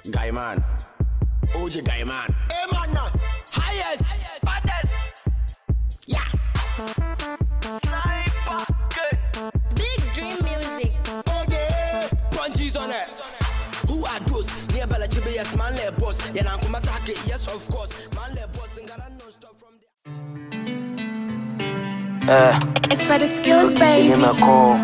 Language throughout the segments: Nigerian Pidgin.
Guy man. OJ guy man. Hey man now. Highest. Yeah. Big Dream Music. OJ. Punches on it. Who are those? Near Bella Chibi, yes, man, left boss. Yeah, I'm come attack it. Yes, of course. Man, left boss. And gotta non stop from there. It's for the skills, baby. Give me a call.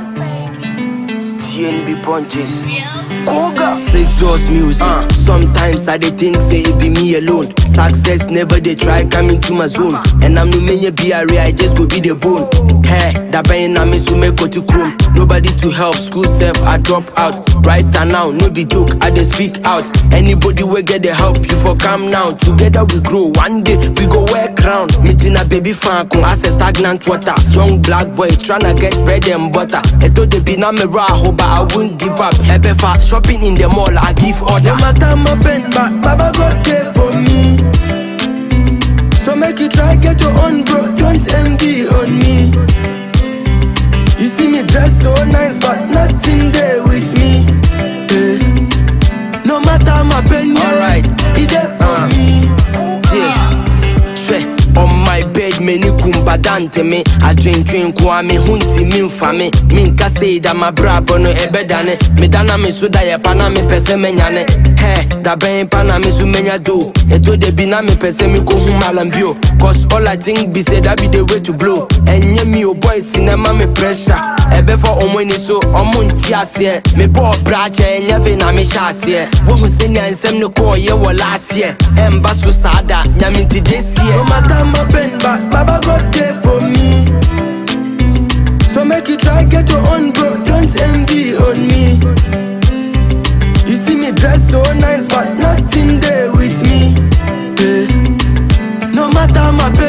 TNB punches. Koga. Six doors music. Uh, sometimes I dey think say it be me alone. Success never they try come into my zone. And I'm no many BRA, I just go be the bone. Hey, that bang na me so me go to chrome. Nobody to help, school self, I drop out. Right now, no be joke, I dey speak out. Anybody will get the help, you for come now. Together we grow, one day we go wear crown. Meeting a baby fan, come as a stagnant water. Young black boy tryna get bread and butter. Eto de be na me raho, but I won't give up. Ebefa shopping in the mall, I give order. No matter my pen, but Baba God there for me. So make you try get your own, bro. Don't envy on me. You see me dress so nice, but nothing there with me. Eh. No matter my pen, yeah, Alright. he there for me. Yeah. Sure. On my bed, many kumbadante me. I drink drink kwa me hunti min fame. Min ka say that my brabo no ebedane. Me dana me so da ye pana me pese me nyane. Hey, da ben pana me so menya do. Eto de bi na me pese me go hum alambio. Cause all I think be say that be the way to blow. Enye me o boy cinema me pressure. Ebe for omo ni so omo nti ase. Me bo brache enye ve na me sha ase. Wo hu se nya nsem ne ko ye wo last year. Emba so sada, nyame nti this year. No matter my pen, but Baba God there for me. So make you try get your own, bro. Don't envy on me. You see me dress so nice, but nothing there with me. Eh. No matter my